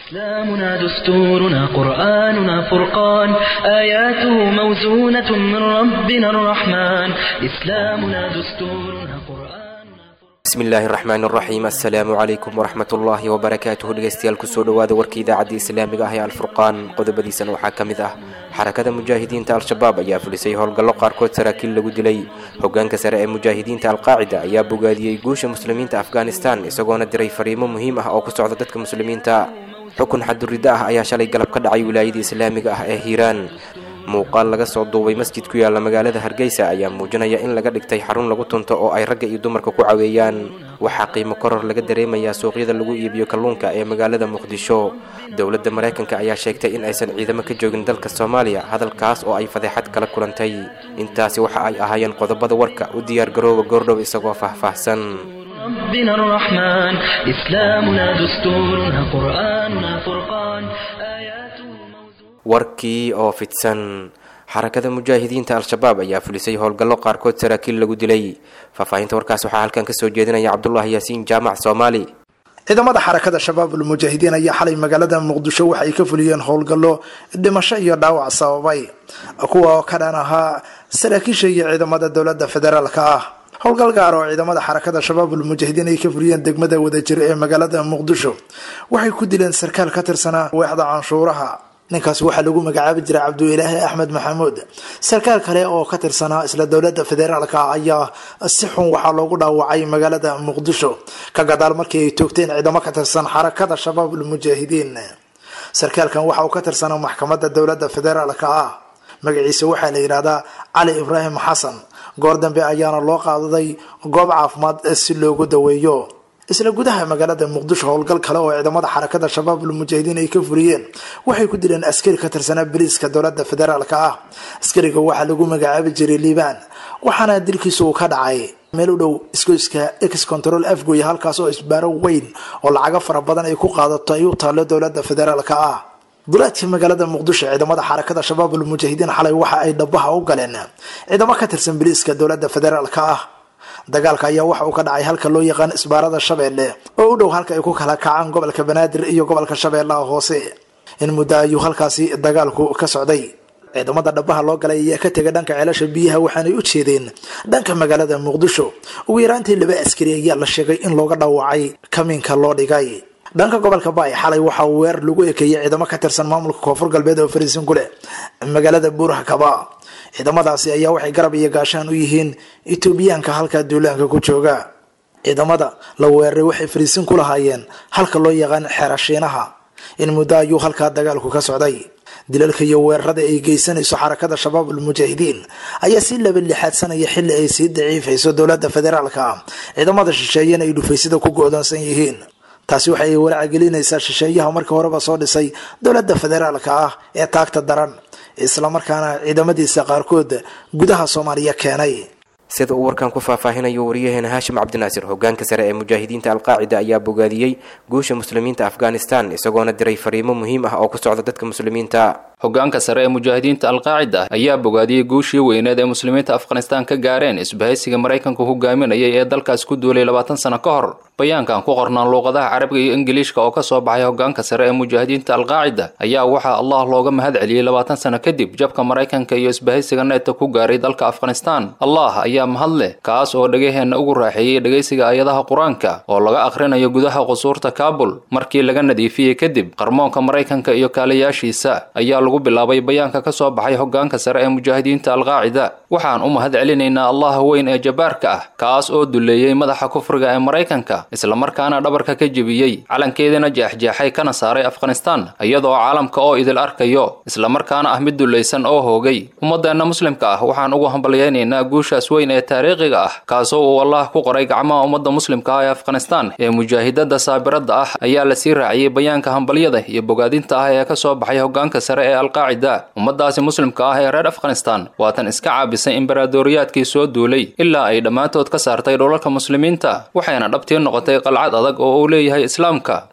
إسلامنا دستورنا قرآننا فرقان آياته موزونة من ربنا الرحمن إسلامنا دستورنا قرآننا bismi illaahi raxmaan raxiim assalaamu calaykum waraxmat ullaahi wabarakaatuhu dhegeystayaal kusoo dhowaada warka idaacadda islaamiga ah ee alfurqaan qodobadiisana waxaa ka mid ah xarakada mujaahidiinta al-shabaab ayaa fulisay howlgallo qaarkood saraakiil lagu dilay hogaanka sare ee mujaahidiinta alqaacida ayaa bogaadiyey guusha muslimiinta afghanistan isagoona diray fariimo muhiim ah oo ku socda dadka muslimiinta xukun xadurriddo ah ayaa shalay galab ka dhacay wilaayada islaamiga ah ee hiiraan muuqaal laga soo duubay masjid ku yaalla magaalada hargeysa ayaa muujinaya in laga dhigtay xarun lagu tunto oo ay ragga iyo dumarka ku caweeyaan waxaa qiimo koror laga dareemayaa suuqyada lagu iibiyo kalluunka ee magaalada muqdisho dowladda maraykanka ayaa sheegtay in aysan ciidamo ka joogin dalka soomaaliya hadalkaas oo ay fadeexad kala kulantay intaasi waxa ay ahaayeen qodobada warka u diyaargarooba goordhow isagoo faahfaahsan ربنا الرحمن إسلامنا دستورنا قرآننا فرقان آياته موزونة warkii oo fidsan xarakada mujaahidiinta al-shabaab ayaa fulisay howlgallo qaarkood saraakiil lagu dilay faahfaahinta warkaas waxaa halkan kasoo jeedinaya cabdulaahi yaasiin jaamac soomaali ciidamada xarakada shabaab ulmujaahidiin ayaa xalay magaalada muqdisho waxay ka fuliyeen howlgallo dhimasho iyo dhaawac sababay kuwa oo ka dhan ahaa saraakiisha iyo ciidamada dowlada federaalka ah howlgal gaar oo ciidamada xarakada shabaab ulmujaahidiin ay ka fuliyeen degmada wadajir ee magaalada muqdisho waxay ku dileen sarkaal ka tirsanaa waaxda canshuuraha ninkaasi waxaa lagu magacaabi jiray cabduilaahi axmed maxamuud sarkaal kale oo ka tirsanaa isla dowlada federaalka ayaa si xun waxaa loogu dhaawacay magaalada muqdisho ka gadaal markii ay toogteen ciidamo ka tirsan xarakada shabaab ulmujaahidiin sarkaalkan waxa uu ka tirsanaa maxkamada dowlada federaalka ah magaciisa waxaa la yidhahdaa cali ibraahim xasan goor dambe ayaana loo qaadaday goob caafimaad si loogu daweeyo isla gudaha magaalada muqdisho howlgal kale oo ciidamada xarakada shabaab ulmujaahidiin ay ka fuliyeen waxay ku dileen askari ka tirsanaa bariiska dowlada federaalka ah askariga waxaa lagu magacaabi jiray liibaan waxaana dilkiisa uu ka dhacay meel u dhow isgoyska ex control afgoy halkaas oo isbaaro weyn oo lacago fara badan ay ku qaadato ay u taalo dowlada federaalka ah dulaadka magaalada muqdisho ciidamada xarakada shabaab ulmujaahidiin xalay waxa ay dhabaha u galeen ciidamo ka tirsan bariiska dowlada federaalka ah dagaalka ayaa waxa uu ka dhacay halka loo yaqaan isbaarada shabeelle oo u dhow halka ay ku kala kacaan gobolka banaadir iyo gobolka shabeellaha hoose in muddo ayuu halkaasi dagaalku ka socday ciidamada dhabaha loo galay ayaa ka tegay dhanka ceelasha biyaha waxaanay u jeedeen dhanka magaalada muqdisho ugu yaraantii laba askari ayaa la sheegay in looga dhaawacay kamiinka loo dhigay dhanka gobolka baay xalay waxaa weerar lagu ekeeyay ciidamo ka tirsan maamulka koonfur galbeed oo fariisin ku leh magaalada buuraha kaba ciidamadaasi ayaa waxay garab iyo gaashaan u yihiin etoobiyaanka halkaa duulaanka ku jooga ciidamada la weeraray waxay fariisin ku lahaayeen halka loo yaqaan xerashiinaha in muddo ayuu halkaa dagaalku ka socday dilalka iyo weerarada ay geysanayso xarakada shabaab ulmujaahidiin ayaa si laba lixaadsanaya xilli ay sii daciifayso dowlada federaalka ah ciidamada shisheeyana ay dhufaysada ku go-doonsan yihiin taasi waxay walaacagelinaysaa shisheeyaha markii horeba soo dhisay dowlada federaalka ah ee taagta daran islamarkaana ciidamadiisa qaarkood gudaha soomaaliya keenay sida uu warkan ku faahfaahinayo wariyaheena haashim cabdinaasir hogaanka sare ee mujaahidiinta alqaacida ayaa bogaadiyey guusha muslimiinta afghanistan isagoona diray fariimo muhiim ah oo ku socda dadka muslimiinta hogaanka sare ee mujaahidiinta alqaacida ayaa bogaadiyey guushii weyneed ee muslimiinta afghanistan ka gaareen isbahaysiga maraykanku hogaaminayay ee dalkaas ku duulay labaatan sano ka hor bayaankan ku qornaan luuqadaha carabiga iyo ingiliishka oo kasoo baxay hogaanka sare ee mujaahidiinta alqaacida ayaa waxaa allah looga mahad celiyey labaatan sano kadib jabka maraykanka iyo isbahaysiga neeta ku gaaray dalka afghanistan allah ayaa mahad leh kaas oo dhegaheenna ugu raaxeeyey dhegaysiga aayadaha qur-aanka oo laga akhrinayo gudaha qusuurta kaabul markii laga nadiifiyey kadib qarmoonka maraykanka iyo kaalayaashiisa ayaa lagu bilaabay bayaanka ka soo baxay hogaanka sare ee mujaahidiinta alqaacida waxaan u mahad celinaynaa allaha weyn ee jabaarka ah kaas oo duleeyey madaxa kufriga ee maraykanka islamarkaana dhabarka ka jebiyey calankeedana jeexjeexay kana saaray afghanistan iyadoo caalamka oo idil arkayo islamarkaana ah mid dulaysan oo hoogay ummadeenna muslimka ah waxaan ugu hambalyaynaynaa guushaas weyn ee taariikhiga ah kaasoo uu allah ku qoray gacmaha ummadda muslimka ah ee afghanistan ee mujaahidada saabirada ah ayaa lasii raaciyey bayaanka hambalyada iyo bogaadinta ah ee kasoo baxay hogaanka sare ee alqaacida ummadaasi muslimka ah ee reer afghanistan waatan iska caabisay imbaraadoriyaadkii soo duulay ilaa ay dhammaantood ka saartay dholalka muslimiinta waxayna dhabtii noqotay qalcad adag oo uu leeyahay islaamka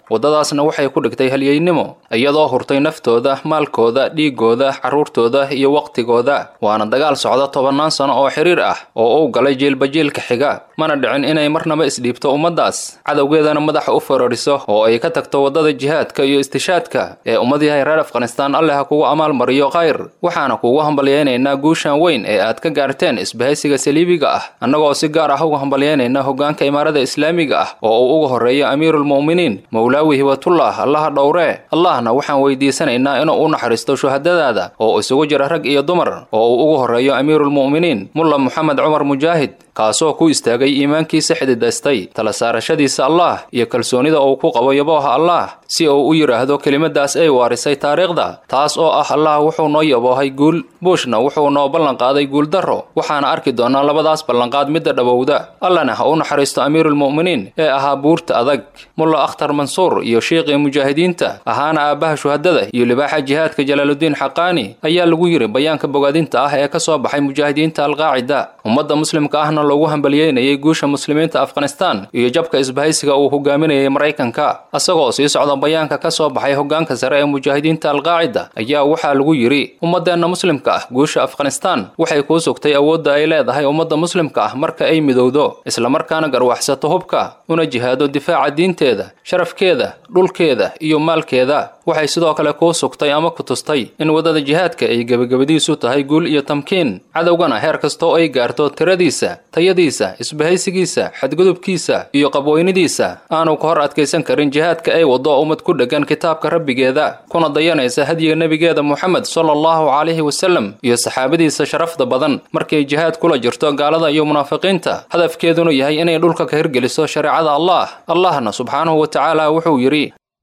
waddadaasna waxay ku dhigtay halyeynimo iyadoo hurtay naftooda maalkooda dhiigooda carruurtooda iyo waqtigooda waana dagaal socda tobannaan sano oo xiriir ah oo uu galay jiilba jiilka xiga mana dhicin inay marnaba isdhiibto ummaddaas cadowgeedana madaxa u farariso oo ay ka tagto waddada jihaadka iyo istishaadka ee ummad yahay reer afghanistaan alleh ha kugu amaal mariyo khayr waxaana kuugu hambalyaynaynaa guushan weyn ee aad ka gaarteen isbahaysiga saliibiga ah annagoo si gaar ah uga hambalyaynayna hoggaanka imaarada islaamiga ah oo uu uga horreeyo amiiruulmu'miniin mowlaawi hibatullah allaha dhowree allahna waxaan weydiisanaynaa inuu u naxariisto shuhadadaada oo isugu jira rag iyo dumar oo uu ugu horreeyo amiiruulmu'miniin mulla moxamed cumar mujaahid kaasoo ku istaagay iimaankiisa xididaystay tala saarashadiisa allah iyo kalsoonida uu ku qabo yabooha allah si uu u yidhaahdo kelimadaas ay waarisay taariikhda taas oo ah allah wuxuu noo yaboohay guul buushna wuxuu noo ballanqaaday guuldarro waxaana arki doonaa labadaas ballanqaad midda dhowowda allana ha u naxariisto amiiruulmu'miniin ee ahaa buurta adag mulla akhtar mansuur iyo shiiqii mujaahidiinta ahaana aabbaha shuhadada iyo libaaxa jihaadka jalaaludiin xaqaani ayaa lagu yidhi bayaanka bogaadinta ah ee ka soo baxay mujaahidiinta alqaacida ummadda muslimka ahna loogu hambalyeynayay guusha muslimiinta afghanistaan iyo jabka isbahaysiga uu hogaaminayay maraykanka isagoo sii socda bayaanka ka soo baxay hoggaanka sare ee mujaahidiinta alqaacida ayaa waxaa lagu yidhi ummadeenna muslimka ah guusha afghanistaan waxay kuu sugtay awoodda ay leedahay ummadda muslimka ah marka ay midowdo islamarkaana garwaxsato hubka una jihaado difaaca diinteeda sharafkeeda dhulkeeda iyo maalkeeda waxay sidoo kale kuu sugtay ama ku tustay in waddada jihaadka ay gebagabadiisu tahay guul iyo tamkiin cadowgana heer kastoo ay gaarto tiradiisa tayadiisa isbahaysigiisa xadgudubkiisa iyo qabweynidiisa aanu ka hor adkaysan karin jihaadka ay waddo ummad ku dheggan kitaabka rabbigeeda kuna dayanaysa hadyiga nebigeeda moxamed sala allahu calayhi wasalem iyo saxaabadiisa sharafda badan markay jihaad kula jirto gaalada iyo munaafiqiinta hadafkeeduna yahay inay dhulka ka hirgeliso shareecada allah allahna subxaanahu wa tacaala wuxuu yidhi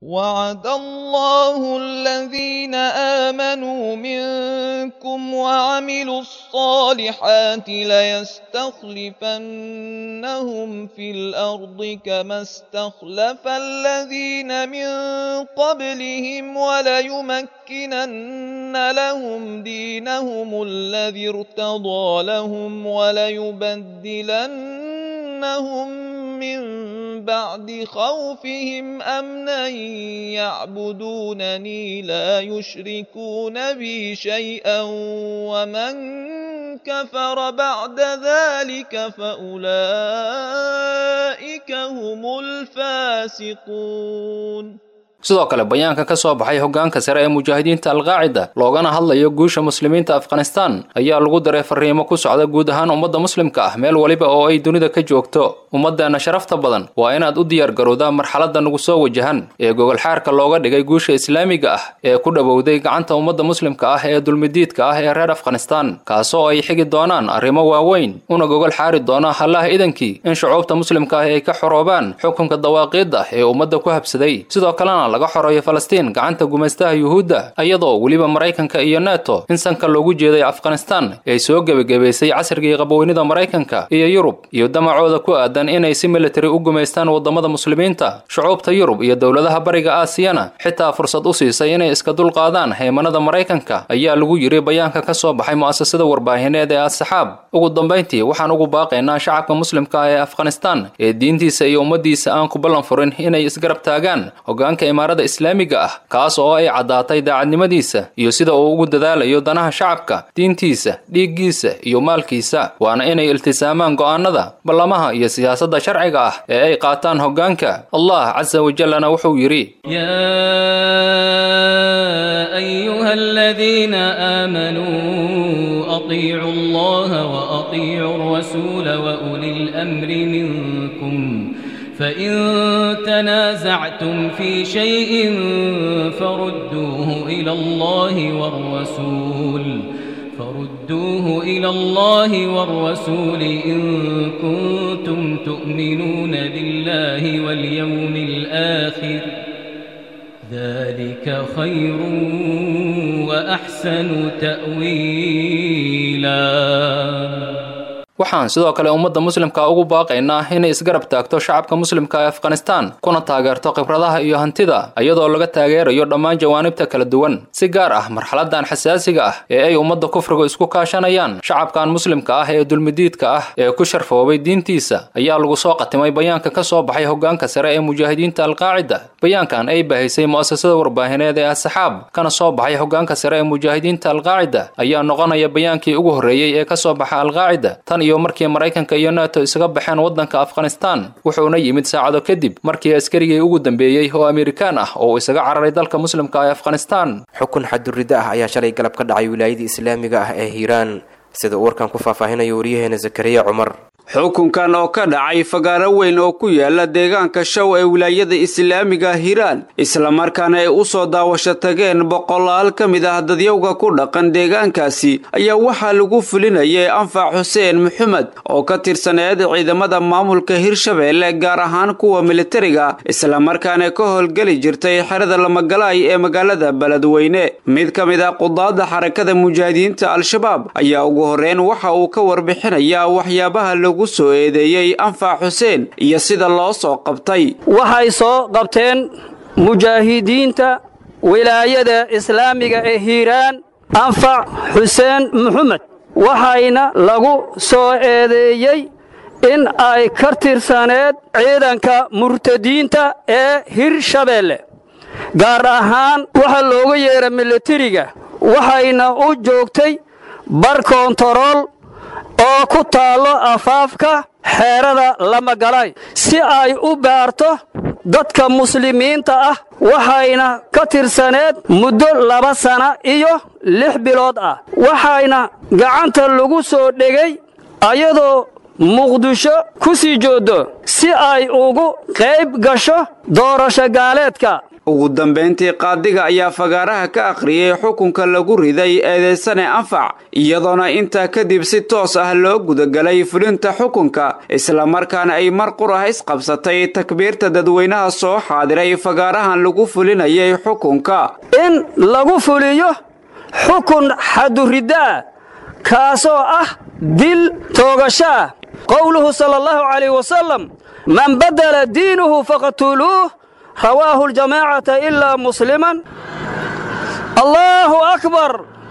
وعد الله الذين آمنوا منكم وعملوا الصالحات ليستخلفنهم في الأرض كما استخلف الذين من قبلهم وليمكنن لهم دينهم الذي ارتضى لهم وليبدلنهم من بعد خوفهم أمنا يعبدونني لا يشركون بي شيئا ومن كفر بعد ذلك فأولئك هم الفاسقون sidoo kale bayaanka ka soo baxay hoggaanka sare ee mujaahidiinta alqaacida loogana hadlayo guusha muslimiinta afghanistaan ayaa lagu daray fariimo ku socda guud ahaan ummadda muslimka ah meel waliba oo ay dunida ka joogto ummadeenna sharafta badan waa inaad u diyaargarowdaa marxaladda nagu soo wajahan ee gogolxaarka looga dhigay guusha islaamiga ah ee ku dhowowday gacanta ummadda muslimka ah ee dulmidiidka ah ee reer afghanistaan kaasoo ay xigi doonaan arrimo waaweyn una gogol xaari doona hallaha idankii in shucuubta muslimka ah ay ka xoroobaan xukunka dawaaqiidda ee ummadda ku habsaday sidoo kalena laga xoreeyo falastiin gacanta gumaystaha yuhuudda iyadoo weliba maraykanka iyo neto in sanka loogu jeeday afghanistaan ay soo gebagabaysay casrigii qaboweynida maraykanka iyo yurub iyo damacooda ku aadan inay si militari u gumaystaan waddamada muslimiinta shucuubta yurub iyo dowladaha bariga aasiyana xitaa fursad u siisay inay iska dulqaadaan haymanada maraykanka ayaa lagu yidhi bayaanka ka soo baxay mu'asasada warbaahineed ee as-saxaab ugu dambayntii waxaan ugu baaqaynaa shacabka muslimka ah ee afghanistaan ee diintiisa iyo ummaddiisa aan ku ballan furin inay isgarab taagaan hoggaanka imaarada islaamiga ah kaas oo ay caddaatay daacadnimadiisa iyo sida uu ugu dadaalayo danaha shacabka diintiisa dhiiggiisa iyo maalkiisa waana inay iltisaamaan go'aanada ballamaha iyo siyaasadda sharciga ah ee ay qaataan hoggaanka allah casa wajallana wuxuu yidhi يا أيها الذين آمنوا أطيعوا الله وأطيعوا الرسول وأولي الأمر منكم فإن تنازعتم في شيء فردوه إلى الله والرسول فردوه إلى الله والرسول إن كنتم تؤمنون بالله واليوم الآخر ذلك خير وأحسن تأويلا waxaan sidoo kale ummadda muslimka ugu baaqaynaa inay isgarab taagto shacabka muslimka ee afghanistan kuna taageerto khibradaha iyo hantida iyadoo laga taageerayo dhammaan jawaanibta kala duwan si gaar ah marxaladan xasaasiga ah ee ay ummadda kufriga isku kaashanayaan shacabkan muslimka ah ee dulmidiidka ah ee ku sharfoobay diintiisa ayaa lagu soo qatimay bayaanka ka soo baxay hogaanka sare ee mujaahidiinta alqaacida bayaankan ay bahisay mu'asasada warbaahineed ee asxaab kana soo baxay hogaanka sare ee mujaahidiinta alqaacida ayaa noqonaya bayaankii ugu horreeyey ee ka soo baxa alqaacida tan iyo markii maraykanka iyo nato isaga baxeen waddanka afghanistan wuxuuna yimid saacado kadib markii askarigii ugu dambeeyey oo amerikaan ah oo isaga cararay dalka muslimka ee afghanistan xukun xadurriddo ah ayaa shalay galab ka dhacay wilaayadii islaamiga ah ee hiiraan sida uu warkan ku faahfaahinayo waryaheena zakariya cumar xukunkan oo ka dhacay fagaaro weyn oo ku yaala deegaanka show ee wilaayada islaamiga hiiraan islamarkaana ay u soo daawasho tageen boqolaal ka mid ah dadyowga ku dhaqan deegaankaasi ayaa waxaa lagu fulinayay anfac xuseen maxamed oo ka tirsaneed ciidamada maamulka hirshabeelle gaar ahaan kuwa militariga islamarkaana ka howlgeli jirtay xerada lamagalaay ee magaalada beledweyne mid ka mid ah qudaadda xarakada mujaahidiinta al-shabaab ayaa ugu horreyn waxa uu ka warbixinayaa waxyaabaha lagu soo eedeeyey anfac xuseen iyo sida loo soo qabtay waxay soo qabteen mujaahidiinta wilaayada islaamiga ee hiiraan anfac xuseen maxamed waxayna lagu soo eedeeyey in ay ka tirsaneed ciidanka murtadiinta ee hirshabeelle gaar ahaan waxa looga yeera militariga waxayna u joogtay bar koontarool oo ku taallo afaafka xeerada lamagalay si ay u baarto dadka muslimiinta ah waxayna ka tirsaneed muddo laba sana iyo lix bilood ah waxayna gacanta lagu soo dhegay ayadoo muqdisho ku sii jooddo si ay ugu qayb gasho doorasho gaaleedka ugu dambayntii qaadiga ayaa fagaaraha ka akhriyey xukunka lagu riday eedaysane anfac iyadoona intaa kadib si toos ah loo gudagalay fulinta xukunka islamarkaana ay mar qur ah isqabsatay takbiirta dadweynaha soo xaadiray fagaarahan lagu fulinayay xukunka in lagu fuliyo xukun xaduriddaa kaasoo ah dil toogashaa qowluhu sala allahu calayh wasalam man badala diinuhu faqtuluuh rawaahu ljamaacata ilaa musliman allaahu akbar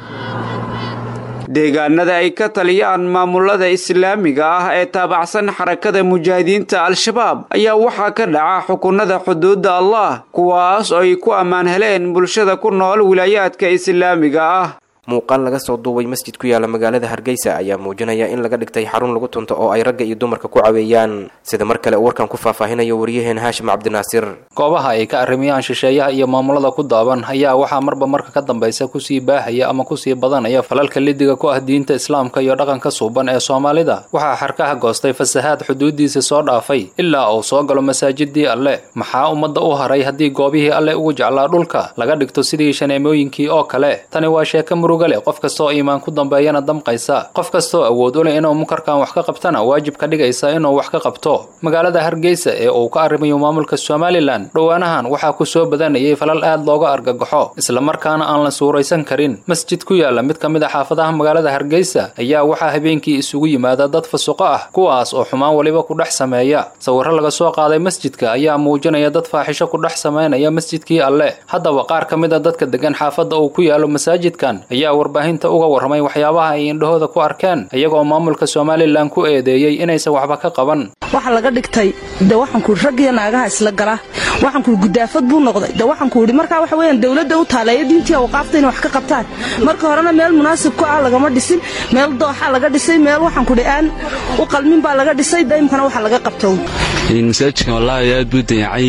deegaanada ay ka taliyaan maamulada islaamiga ah ee taabacsan xarakada mujaahidiinta al-shabaab ayaa waxaa ka dhaca xukunada xuduudda allah kuwaas oo ay ku ammaan heleen bulshada ku nool wilaayaadka islaamiga ah muuqaal laga soo duubay masjid ku yaala magaalada hargeysa ayaa muujinaya in laga dhigtay xarun lagu tunto oo ay ragga iyo dumarka ku caweeyaan sida mar kale uu warkan ku faahfaahinayo waryaheen haashim cabdinaasir goobaha ay ka arrimayaan shisheeyaha iyo maamulada ku daaban ayaa waxaa marba marka ka dambaysa kusii baahaya ama kusii badanaya falalka lidiga ku ah diinta islaamka iyo dhaqanka suuban ee soomaalida waxaa xarkaha goostay fasahaad xuduudiisa soo dhaafay ilaa uu soo galo masaajidii alle maxaa ummadda u haray haddii goobihii alle ugu jeclaa dhulka laga dhigto sidii shaneemooyinkii oo kale tani waa sheeka murugale qof kastaoo iimaan ku dambeeyana damqaysa qof kastaoo awood u leh inuu munkarkan wax ka qabtana waajib ka dhigaysa inuu wax ka qabto magaalada hargeysa ee uu ka arrimayo maamulka somalilan dhowaanahan waxaa ku soo badanayay falal aad looga argagaxo islamarkaana aan la suuraysan karin masjid ku yaala mid ka mid a xaafadaha magaalada hargeysa ayaa waxaa habeenkii isugu yimaada dad fasuqo ah kuwaas oo xumaan weliba ku dhex sameeya sawirro laga soo qaaday masjidka ayaa muujinaya dad faaxisho ku dhex samaynaya masjidkii alle haddaba qaar ka mid a dadka degan xaafadda uu ku yaalo masaajidkan ayaa warbaahinta uga warramay waxyaabaha ay indhahooda ku arkeen iyagoo maamulka somalilan ku eedeeyey inaysan waxba ka qaban waxa laga dhigtay de waxaankuui raggiyo naagaha isla gala waxaankuui gudaafad buu noqday de waxaankuuhi markaa waxa weyaan dowladda u taaleeya diintii awqaafta inay wax ka qabtaan marka horena meel munaasib ku ah lagama dhisin meel dooxa laga dhisay meel waxaankuhi aan u qalmin baa laga dhisay daymkana waxa laga qabto masaajidkan wallaahi aad buu dayacay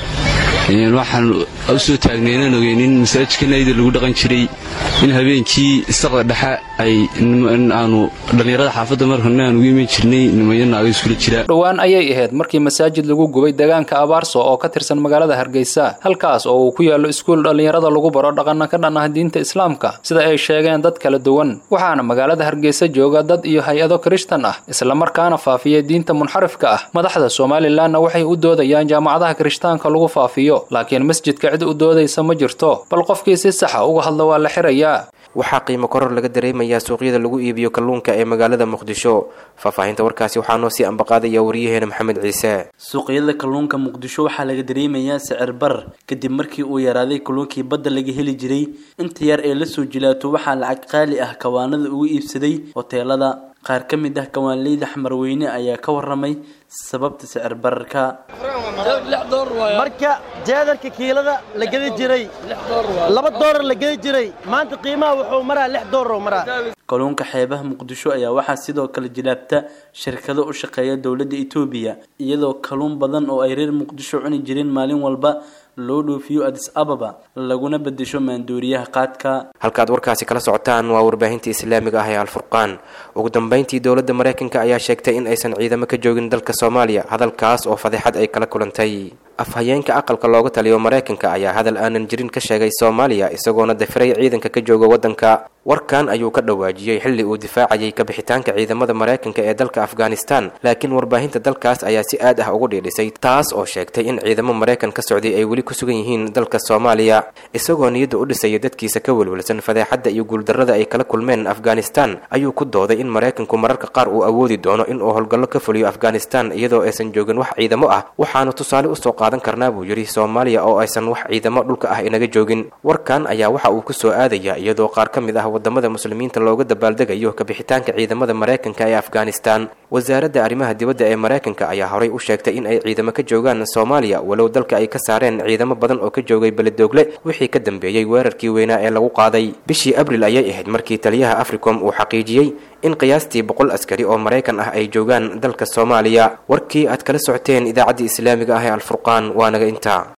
waxaan u soo taagnaynan ogeyn in masaajidka nayda lagu dhaqan jiray in habeenkii isaqda dhexe ay aanu dhallinyarada xaafadda markana aan ugu iman jirnay nimayo naago iskula jira dhowaan ayay ahayd markii masaajid lagu gubay deegaanka abaarso oo ka tirsan magaalada hargeysa halkaas oo uu ku yaallo iskuul dhallinyarada lagu baro dhaqanna ka dhan ah diinta islaamka sida ay sheegeen dad kala duwan waxaana magaalada hargeysa jooga dad iyo hay-ado kirishtan ah islamarkaana faafiya diinta munxarifka ah madaxda somalilanna waxay u doodayaan jaamacadaha kirishtaanka lagu faafiyo laakiin masjidka cid u doodaysa ma jirto bal qofkii si saxa uga hadla waa la xirayaa waxaa qiimo koror laga dareemayaa suuqyada lagu iibiyo kalluunka ee magaalada muqdisho faahfaahinta warkaasi waxaa noo sii ambaqaadaya wariyaheena maxamed ciise suuqyada kalluunka muqdisho waxaa laga dareemayaa sicir barar kadib markii uu yaraaday kalluunkii badda laga heli jiray inta yar ee lasoo jilaato waxaa lacag qaali ah kawaanada ugu iibsaday hoteelada qaar ka mid ah kawaanleyda xamarweyne ayaa ka waramay sababta sicir bararka marka jeedarka kiilada la gedi jiray laba doolar la gedi jiray maanta qiimaha wuxuu maraa lix doolar maraa kalluunka xeebaha muqdisho ayaa waxaa sidoo kale jilaabta shirkado u shaqeeya dowladda etoobiya iyadoo kalluun badan oo ay reer muqdisho cuni jireen maalin walba loo dhoofiyo adis ababa laguna bedesho maandooriyaha qaadka halkaad warkaasi kala socotaan waa warbaahinta islaamiga ah ee alfurqaan ugu dambeyntii dowladda maraykanka ayaa sheegtay in aysan ciidamo ka joogin dalka soomaaliya hadalkaas oo fadeexad ay kala kulantay afhayeenka aqalka looga taliyo maraykanka ayaa hadal aanan jirin ka sheegay soomaaliya isagoona dafiray ciidanka ka jooga waddanka warkan ayuu ka dhawaajiyey xilli uu difaacayay kabixitaanka ciidamada maraykanka ee dalka afghanistan laakiin warbaahinta dalkaas ayaa si aad ah ugu dhiidhisay taas oo sheegtay in ciidamo maraykan ka socday ay weli ku sugan yihiin dalka soomaaliya isagoo niyadda u dhisaya dadkiisa ka welwelsan fadeexadda iyo guuldarrada ay kala kulmeen afghanistan ayuu ku dooday in maraykanku mararka qaar uu awoodi doono in uu howlgallo ka fuliyo afghanistan iyadoo aysan joogin wax ciidamo ah waxaanu tusaale usoo qaadan karnaa buu yidhi soomaaliya oo aysan wax ciidamo dhulka ah inaga joogin warkan ayaa waxa uu ku soo aadaya iyadoo qaar ka mid ah wadamada muslimiinta looga dabaaldegayo kabixitaanka ciidamada maraykanka ee afghanistan wasaaradda arrimaha dibadda ee maraykanka ayaa horay u sheegtay in ay ciidamo ka joogaan soomaaliya walow dalka ay ka saareen ciidamo badan oo ka joogay beledoogle wixii ka dambeeyey weerarkii weynaa ee lagu qaaday bishii abril ayay ahayd markii taliyaha africom uu xaqiijiyey in qiyaastii boqol askari oo maraykan ah ay joogaan dalka soomaaliya warkii aad kala socoteen idaacaddii islaamiga ah ee alfurqaan waa naga intaa